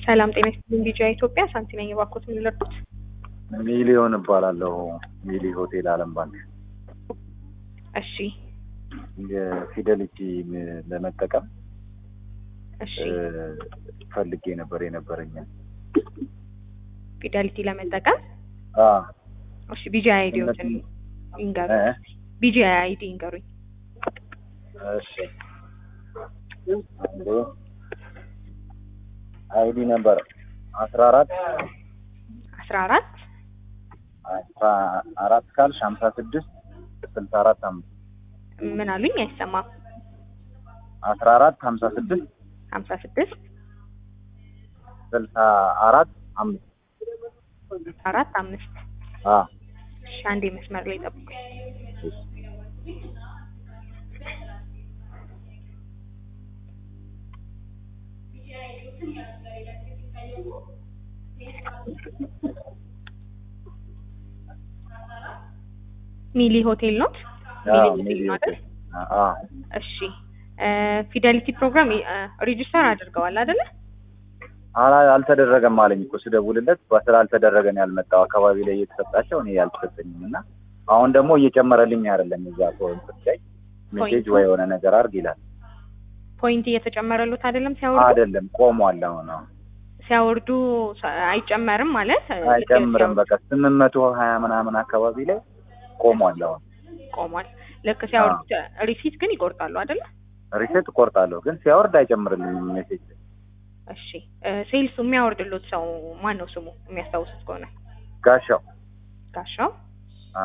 ሰላም ጤና ይስጥልኝ። ቢጂአይ ኢትዮጵያ ሳንቲ ነኝ። እባክዎት ምን ልርዱት? ሚሊዮን እባላለሁ። ሚሊ ሆቴል አለም ባንክ እሺ የፊደሊቲ ለመጠቀም እሺ ፈልጌ ነበር የነበረኝን ፊደሊቲ ለመጠቀም አ እሺ ቢጂአይ አይዲዎትን ይንገሩኝ። እ? ቢጂአይ አይዲ ይንገሩኝ። እሺ አንዴ አይዲ ነበር አስራ አራት አስራ አራት አስራ አራት ካልሽ ሀምሳ ስድስት ስልሳ አራት አምስት ምን አሉኝ? አይሰማም። አስራ አራት ሀምሳ ስድስት ሀምሳ ስድስት ስልሳ አራት አምስት አራት አምስት አ እሺ አንዴ መስመር ላይ ጠብቁኝ። ሚሊ ሆቴል ኖት? አ ሚሊ ሚሊ ሆቴል ሆቴል ማለት? አ እሺ ፊደሊቲ ፕሮግራም ሬጂስተር አድርገዋል አይደለ? አላ አልተደረገም አለኝ እኮ ስደውልለት ስላልተደረገ ነው ያልመጣው አካባቢ ላይ እየተሰጣቸው እኔ ያልተሰጠኝም እና አሁን ደግሞ እየጨመረልኝ አይደለም እዛ ፖይንት ላይ ሜሴጅ ወይ የሆነ ነገር አድርግ ይላል ፖይንት እየተጨመረሉት አይደለም ሲያወርዱ አይደለም ቆሟል አሁን አሁን ሲያወርዱ ሰ- አይጨመርም ማለት ልክ አይጨምርም ሲያወርዱ በቃ ስምንት መቶ ሀያ ምናምን አካባቢ ላይ ቆሟል አሁን ቆሟል። ልክ ሲያወርዱ ሪሲት ግን ይቆርጣሉ አይደለ? ሪሴት እቆርጣለሁ ግን ሲያወርድ አይጨምርልኝም ሜሴጅ እሺ ሴልሱ የሚያወርድሉት ሰው ማን ነው ስሙ የሚያስታውሱት ከሆነ? ጋሻው ጋሻው አ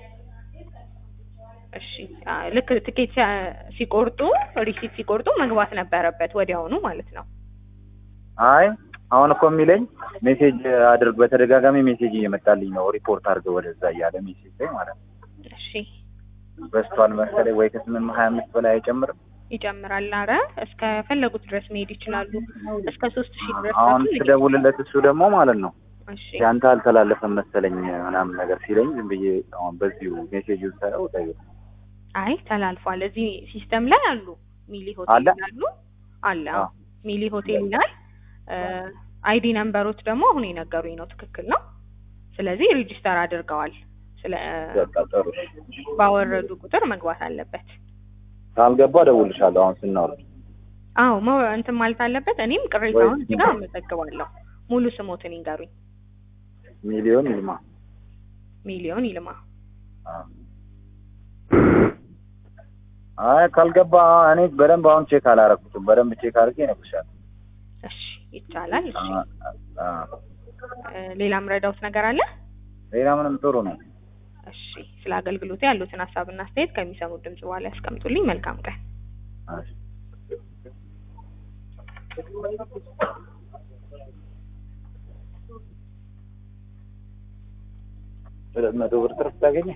እሺ አ፣ ልክ ትኬት ሲያ- ሲቆርጡ ሪሲት ሲቆርጡ መግባት ነበረበት ወዲያውኑ ማለት ነው። አይ አሁን እኮ የሚለኝ ሜሴጅ አድርግ በተደጋጋሚ ሜሴጅ እየመጣልኝ ነው ሪፖርት አድርገው ወደዛ እያለ ሜሴጅ ላይ ማለት ነው እሺ በስቷል መሰለኝ ወይ ከስምንት ሀያ አምስት በላይ አይጨምርም ይጨምራል። አረ እስከ ፈለጉት ድረስ መሄድ ይችላሉ። እስከ ሶስት ሺህ ድረስ አሁን መሄድ ስደውልለት እሱ ደግሞ ማለት ነው እሺ ያንተ አልተላለፈም መሰለኝ ምናምን ነገር ሲለኝ ዝም ብዬ አሁን በዚሁ ሜሴጅ ሳየው ጠይቅ አይ ተላልፏል። እዚህ ሲስተም ላይ አሉ። ሚሊ ሆቴል አለ? ይላሉ አለ። አ። አዎ ሚሊ ሆቴል ይላል። አይዲ ነምበሮች ደግሞ አሁን የነገሩኝ ነው ትክክል ነው። ስለዚህ ሬጂስተር አድርገዋል። ስለ በቃ ጥሩ ባወረዱ ቁጥር መግባት አለበት። ካልገባ እደውልልሻለሁ አሁን ስናወርድ አዎ መ- እንትን ማለት አለበት። እኔም ቅሬታውን እዚህ ጋር አመዘግባለሁ። ሙሉ ስሞትን ይንገሩኝ። ሚሊዮን ይልማ ሚሊዮን ይልማ። አይ ካልገባ እኔ በደንብ አሁን ቼክ አላረኩትም በደንብ ቼክ አድርጌ እነግርሻለሁ እሺ ይቻላል። እሺ አ- አ- እ፣ ሌላም ረዳውት ነገር አለ? ሌላ ምንም ጥሩ ነው እሺ ስለ አገልግሎቱ ያሉትን ሀሳብና አስተያየት ከሚሰሙት ድምጽ በኋላ ያስቀምጡልኝ። መልካም ቀን። እሺ። ሁለት መቶ ብር ትርፍ ታገኘ